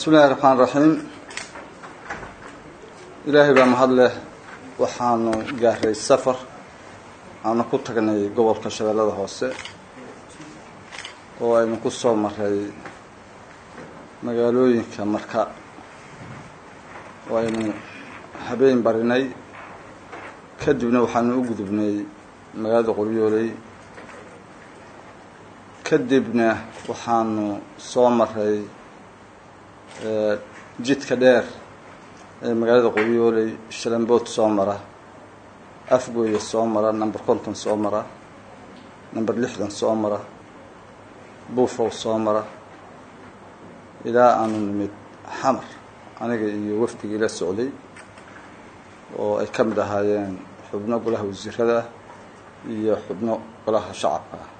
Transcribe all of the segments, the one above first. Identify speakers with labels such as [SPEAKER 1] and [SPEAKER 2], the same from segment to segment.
[SPEAKER 1] bismi illahi raxmaan raxiim ilaahay baa mahad leh waxaanu gaaray safar aanu ku tagnay gobolka shabeellada hoose oo aynu ku soo maray magaalooyinka marka oo aynu habeen barinay kadibna waxaanu u gudubnay magaalada qoryooley kadibna waxaanu soo maray jidka dheer ee magaalada qoryooley shalambood soo mara afgooya soo mara number konton soo mara number lixdan soo mara buufow soo mara ilaa aanu nimid xamar aniga iyo wafdigii la socday oo ay ka mid ahaayeen xubno golaha wasiirada iyo xubno golaha shacabka ah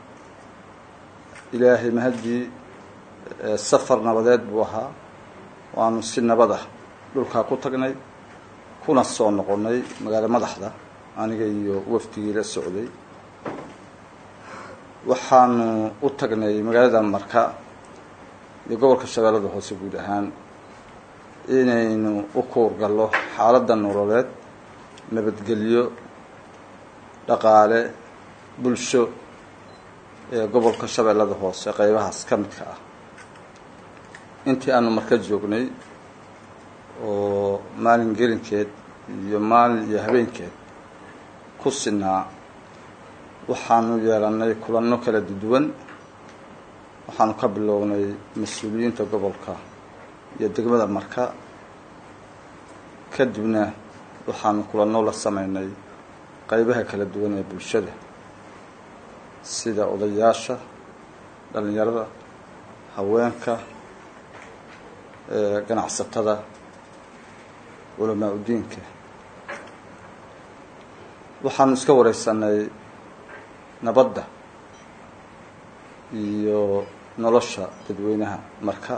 [SPEAKER 1] ilaahay mahaddii safar nabadeed buu ahaa waanu si nabad ah dhulkaa ku tagnay kuna soo noqonnay magaalo madaxda aniga iyo wafdigii la socday waxaanu u tagnay magaalada marka iyo gobolka shabeellada hoose guud ahaan inaynu u kuurgallo xaaladda nololeed nabadgelyo dhaqaale bulsho ee gobolka shabeellada hoose qeybahaas ka midka ah intii aanu marka joognay oo maalin gelinkeed iyo maalin iyo habeenkeed ku sinaa waxaanu yeelannay kulanno kala duwan waxaanu ka bilownay mas-uuliyiinta gobolka iyo degmada marka kadibna waxaanu kulanno la sameynay qeybaha kala duwan ee bulshada sida odayaasha dhalinyarada haweenka ganacsatada culamaa udiinka waxaanu iska wareysanay nabadda iyo nolosha dadweynaha marka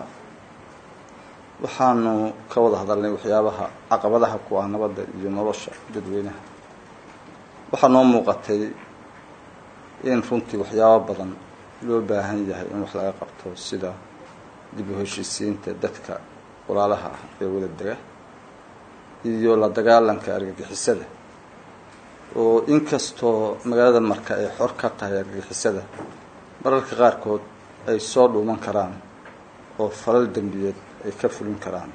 [SPEAKER 1] waxaanu ka wada hadalnay waxyaabaha caqabadaha ku ah nabadda iyo nolosha dadweynaha waxaa noo muuqatay in runtii waxyaabo badan loo baahan yahay in wax laga qabto sida dib u heshiisiinta dadka walaalaha ah ee wada dega iyo la dagaalanka argagixisada oo inkastoo magaalada marka ay xor ka tahay argagixisada mararka qaarkood ay soo dhuuman karaan oo falal dembiyeed ay ka fulin karaan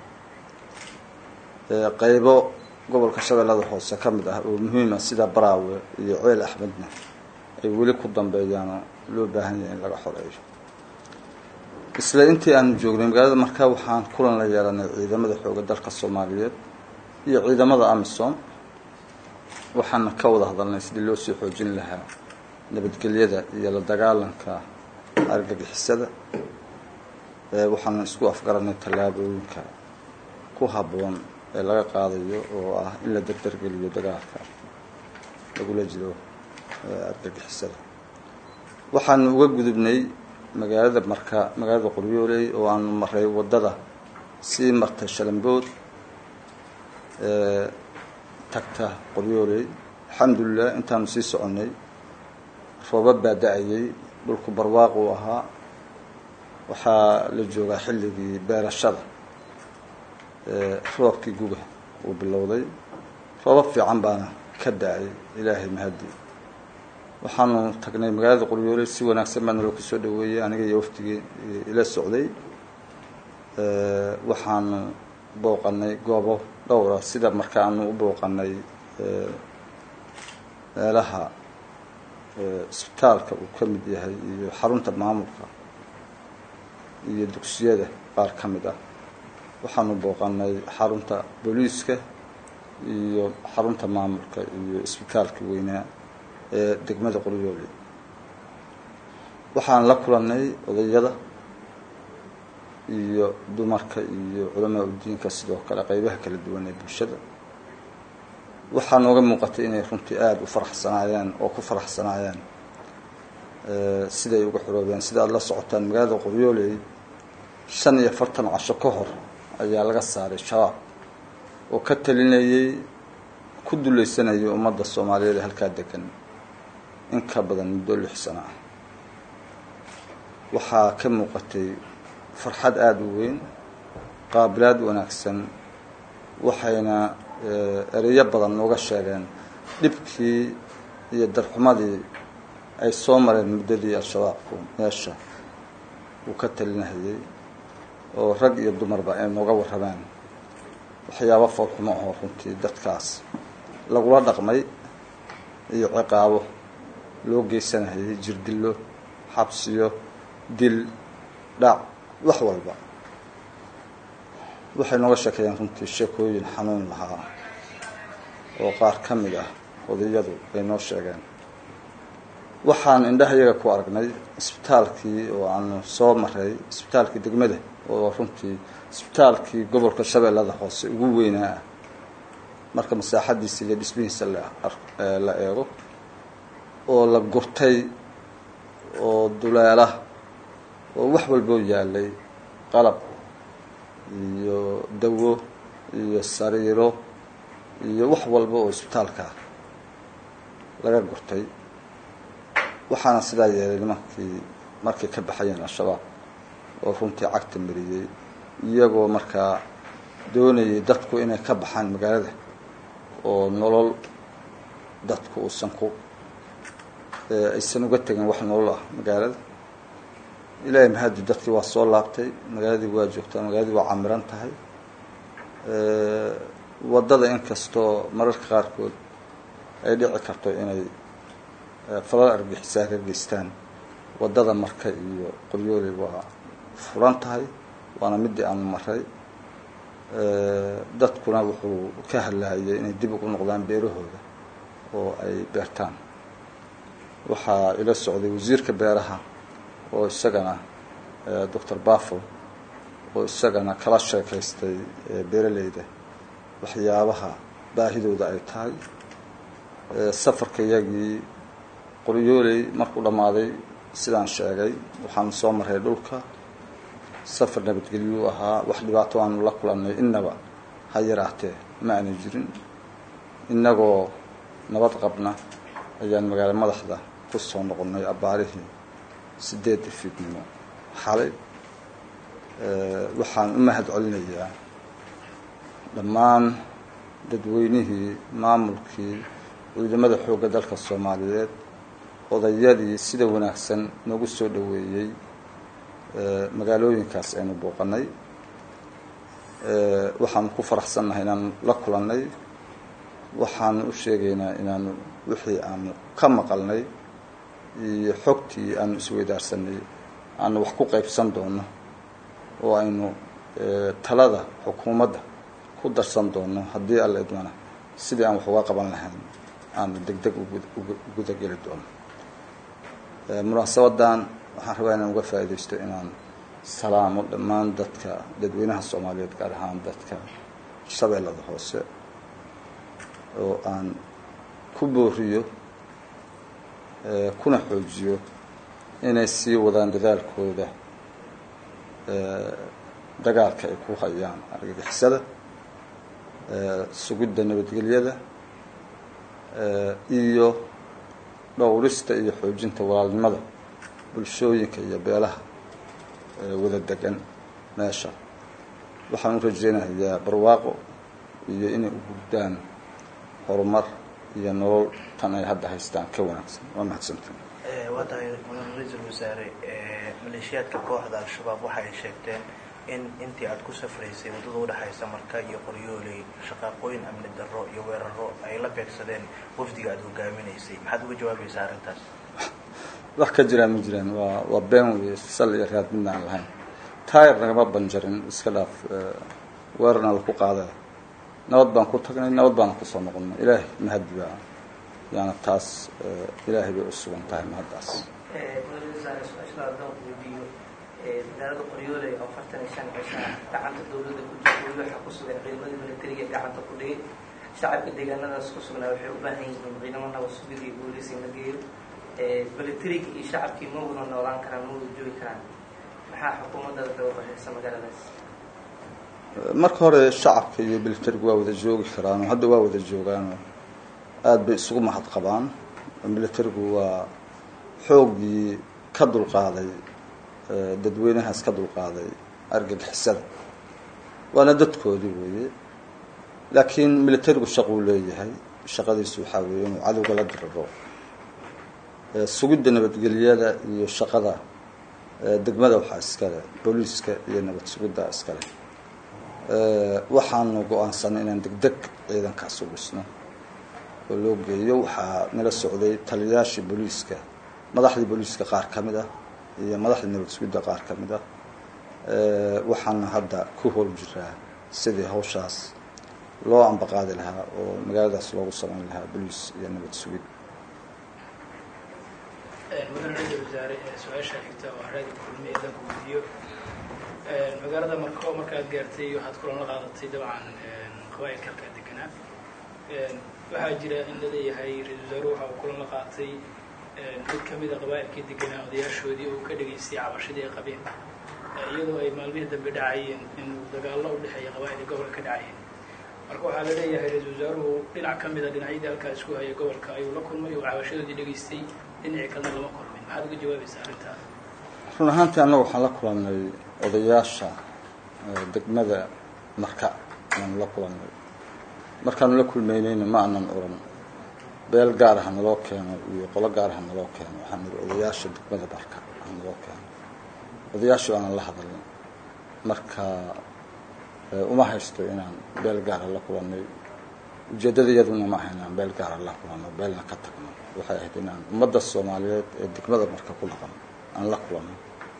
[SPEAKER 1] qeybo gobolka shabeellada hoose ka mid ah oo muhiima sida baraawe iyo ceel axmedna ay weli ku dambeeyaanoo loo baahan yahay in laga xoreeyo isla intii aanu joognay magaalada markaa waxaan kulan la yeelanay ciidamada xooga dalka soomaaliyeed iyo ciidamada amisom waxaana ka wada hadalnay sidii loo sii xoojin lahaa nabadgelyada iyo la dagaalanka argagixisada waxaana isku afgaranay tallaabooyinka ku habboon ee laga qaadayo oo ah in la dardargeliyo dagaalka lagula jiro argagixisada waxaanu uga gudubnay magaalada marka magaalada qoryooley oo aanu maray waddada sii martay shalambood tagta qoryooley alxamdulilah intaanu sii soconnay roobab baa da-ayay dhulku barwaaq uu ahaa waxaa la joogaa xilligii beerashada roobkii guga uu bilowday roobab fiican baana ka da-ay ilaahay mahadii waxaanu tagnay magaalada qoryooley si wanaagsan baa naloo kusoo dhaweeyey aniga iyo waftigii ila socday waxaanu booqanay goobo dhowra sida markaanu u booqanay meelaha isbitaalka uu ka mid yahay iyo xarunta maamulka iyo dugsiyada qaar ka mid ah waxaanu booqanay xarunta booliiska iyo xarunta maamulka iyo isbitaalka weynaa ee degmada qoryooley waxaan la kulannay odayada iyo dumarka iyo culamaa udiinka sidoo kale qeybaha kala duwan ee bulshada waxaa nooga muuqatay inay runtii aada u faraxsanaayeen oo ku faraxsanaayeen siday uga xoroobeen sida aada la socotaan magaalada qoryooley shan iyo afartan casho ka hor ayaa laga saaray shabaab oo ka talinayay ku dulaysanayay ummadda soomaaliyeed ee halkaa degan in ka badan muddo lix sano ah waxaa ka muuqatay farxad aada u weyn qaabilaad wanaagsan waxayna ereyo badan nooga sheegeen dhibkii iyo darxumadii ay soo mareen muddadii al-shabaabku meesha uu ka talinahayey oo rag iyo dumarba ay nooga warrameen waxyaabo foolxumo oo runtii dadkaas lagula dhaqmay iyo ciqaabo loo geysanahayay jirdillo xabsiyo dil dhac wax walba waxay nooga sheekeeyeen runtii sheekooyin xanuun lahaa oo qaar ka mid ah odayadu ay noo sheegeen waxaan indhahayaga ku aragnay isbitaalkii oo aanu soo maray isbitaalkii degmada oo runtii isbitaalkii gobolka shabeellada hoose ugu weynaa ah marka masaaxadiisa iyo dhismihiisa la eego oo la gurtay oo duleela oo wax walboo yaalay qalab iyo dawo iyo sariiro iyo wax walba oo isbitaalka laga gurtay waxaana sidaa yeelay nimankii markay ka baxayeen al-shabaab oo runtii cagta mariyey iyagoo markaa doonayay dadku inay ka baxaan magaalada oo nolol dadku uusan ku aysan uga tegin wax nolol ah magaalada ilaahay mahadi dadkii waa soo laabtay magaaladii waa joogtaa magaaladii waa camiran tahay waddada inkastoo mararka qaarkood ay dhici karto inay falal argixisaa ka geystaan waddada marka iyo qoryooley waa furan tahay waana midii aanu maray dadkuna wuxuu ka hadlaayay inay dib ugu noqdaan beerahooda oo ay beertaan waxaa ila socday wasiirka beeraha oo isagana doctor bafo oo isagana kala sheekaystay beeraleyda waxyaabaha baahidooda ay tahay safarka iyagii qoryooley markuu dhammaaday sidaan sheegay waxaanu soo maray dhulka safar nabadgelyuu ahaa wax dhibaato aanu la kulannay innaba ha yaraatee ma aana jirin innagoo nabad qabna ayaan magaalo madaxda ku soo noqonnay abbaarihii sideedda fiidnimo xalay waxaan u mahad celinayaa dhammaan dadweynihii maamulkii ciidamada xoogga dalka soomaaliyeed odayadii sida wanaagsan noogu soo dhoweeyey magaalooyinkaas aynu booqanay waxaanu ku faraxsannahay inaanu la kulannay waxaanu u sheegaynaa inaanu wixii aanu ka maqalnay iyo xogtii aanu isweydaarsanay aanu wax ku qaybsan doono oo aynu talada xukuumadda ku darsan doono haddii alla idmana sidii aan wax uga qaban lahayn aanu deg deg ugudageli doono munaasabadan waxaan rabaa inaan uga faaidaysto inaan salaamo dhammaan dadka dadweynaha soomaaliyeed gaar ahaan dadka shabeellada hoose oo aan ku booriyo kuna xoojiyo inay sii wadaan dadaalkooda dagaalka ay ku hayaan argagixisada sugidda nabadgelyada iyo dhowrista iyo xoojinta walaalnimada bulshooyinka iyo beelaha wada degan meesha waxaan u rajeynayaa barwaaqo iyo inay u gudbaan horumar iyo nolol tan ay hadda haystaan ka wanaagsan waa mahadsantiin
[SPEAKER 2] waa tahay mudan ra-iisul wasaare maleeshiyaadka kooxda al-shabaab waxa ay sheegteen in intii aada ku safraysay waddada udhexaysa marka iyo qoryooley shaqaaqooyin amni darro iyo weeraro ay la beegsadeen wafdiga aada hogaaminaysay maxaad uga jawaabaysaa arrintaas
[SPEAKER 1] wax ka jiraan ma jiraan waa waa been wey sal iyo raad midna aan lahayn taayar nagama banjarin iska dhaaf weerarna laku qaadaya nabad baan ku tagnay nabad baana kusoo noqonnay ilaahay mahadi baa yaana taas ilaahay bay u sugan tahay mahaddaas
[SPEAKER 3] magaalada qoryooley oo afartan iyo shan cisha gacanta dawladda ku jirta weli waxaa ku sugan ciidamadii militariga gacanta ku dhigay shacabka deegaanadaas ku sugnaa waxay u baahan yihiin ciidamo nabad sugid iyo booliis in la geeyo militariga iyo shacabkii ma wada noolaan karaan ma wada joogi karaan maxaa xukuumadada kaga qorshaysa magaaladaas
[SPEAKER 1] marka hore shacabka iyo militarigu waa wada joogi karaan oo hadda waa wada joogaanoo aada bay isugu mahad qabaan militarigu waa xooggii ka dulqaaday dadweynahaas ka dulqaaday argagixisada waana dadkoodii weeye laakiin militarigu shaquu leeyahay shaqadiisu waxaa weeye inuu cadowga la diriro sugidda nabadgelyada iyo shaqada degmada waxaa iskale booliiska iyo nabad sugidda iskale waxaanu go-aansanay inaan degdeg ciidankaas u dhisno oo loo geeyo waxaa nala socday taliyayaashii booliiska madaxdii booliiska qaar ka mid ah iyo madaxdii nabad sugidda qaar ka mid ah waxaana hadda ku hool jiraa sidii hawshaas loo ambaqaadi lahaa oo magaaladaas loogu samayn lahaa boliis iyo nabad sugid
[SPEAKER 4] mudane ra-isul wasaare su-aasha xigta oo haraadi kulmi ee danku weydiiyo magaalada marko markaad gaartay waxaad kulan la qaadatay dabcan qabaa'ilka halkaa deganaa waxaa jira in la leeyahay ra-isul wasaaruhu waxa uu kulan la qaatay mid kamida qabaa'ilkii deganaa odayaashoodii uu ka dhegaystay cabashadii ay qabeen iyadoo ay maalmihii dambe dhacayeen in dagaallo u dhexeeya qabaa'il gobolka ka dhacayeen marka waxaa la leeyahay ra-isul wasaaruhu dhinac ka mida dhinacyadii halkaa isku haya gobolka ayuu la kulmay oo cabashadoodii dhegaystay dhinacii kalena lama kulmin maxaad uga jawaabaysaa arrintaas
[SPEAKER 1] run ahaantii annagu waxaan la kulannay odayaasha degmada marka ayaanu la kulannay markaanu la kulmaynayna ma anan oran beel gaar aha naloo keeno iyo qolo gaar aha naloo keeno waxaan nidhi odayaasha degmada marka aha naloo keeno odayaashu aanan la hadalin marka uma haysto inaan beel gaara la kulannay ujeeddadayaduna ma aha inaan beel gaara la kulanno beelna ka tagno waxay ahayd inaan ummadda soomaaliyeed ee degmada marka ku dhaqan aan la kulanno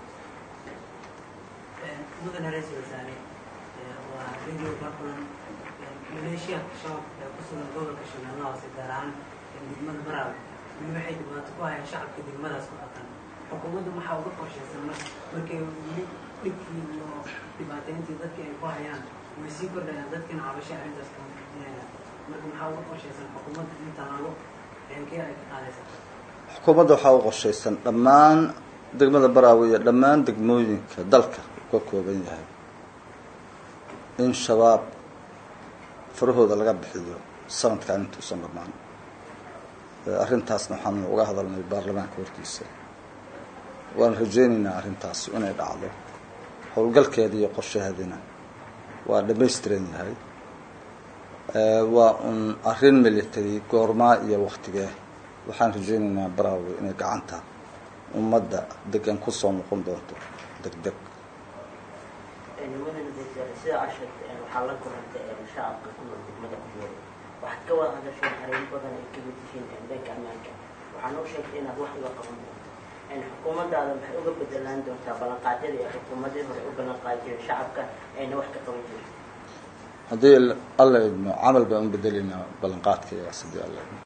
[SPEAKER 5] mudane ra-isul wasaare waa radio barkulan maleeshiyaadka shabaabka ee ku sugan gobolka shabeelle hoose gaar ahaan degmada baraawe weli waxay dhibaato ku hayaan shacabka degmadaas ku dhaqan xukuumaddu maxaa uga qorshaysan mar markay weli dhibkii iyo dhibaatayntii dadkii ay ku hayaan way sii kordhayaan dadkiina cabasho arrintaas kamuujinayaan marka maxaa uga qorshaysan xukuumadda in tallaabo eenkee ay ka qaadaysaa
[SPEAKER 1] xukuumadda waxaa u qorshaysan dhammaan degmada baraawe iyo dhammaan degmooyinka dalka uu ka kooban yahay in shabaab farahooda laga bixiyo sanadkan intuusan dhammaan arrintaasna waxaanu uga hadalnay baarlamaanka hortiisa waan rajaynaynaa arrintaas inay dhacdo howlgalkeeda iyo qorshaheedina waa dhamaystiran yahay waa un arrin military goormaa iyo waktigee waxaan rajaynaynaa baraawe inay gacanta ummadda degan kusoo noqon doonto deg deg
[SPEAKER 6] mudane wasaare sida cashad waxaa la korantay shacabka ku nool degmada kujeeda waxaad ka wada hadasheen arrimo badan ay kamid yihiin dhanka ammaanka waxaa noo sheegtay inaad wax uga qaban doonto xukuumaddaada maxay uga bedelaan doontaa ballanqaadyada ee xukuumadii hore u ballanqaadi jireen shacabka ayna wax ka qaban jirin
[SPEAKER 1] haddii alla idmo camal baan u bedelaynaa ballanqaadka iyaas haddii alla idmo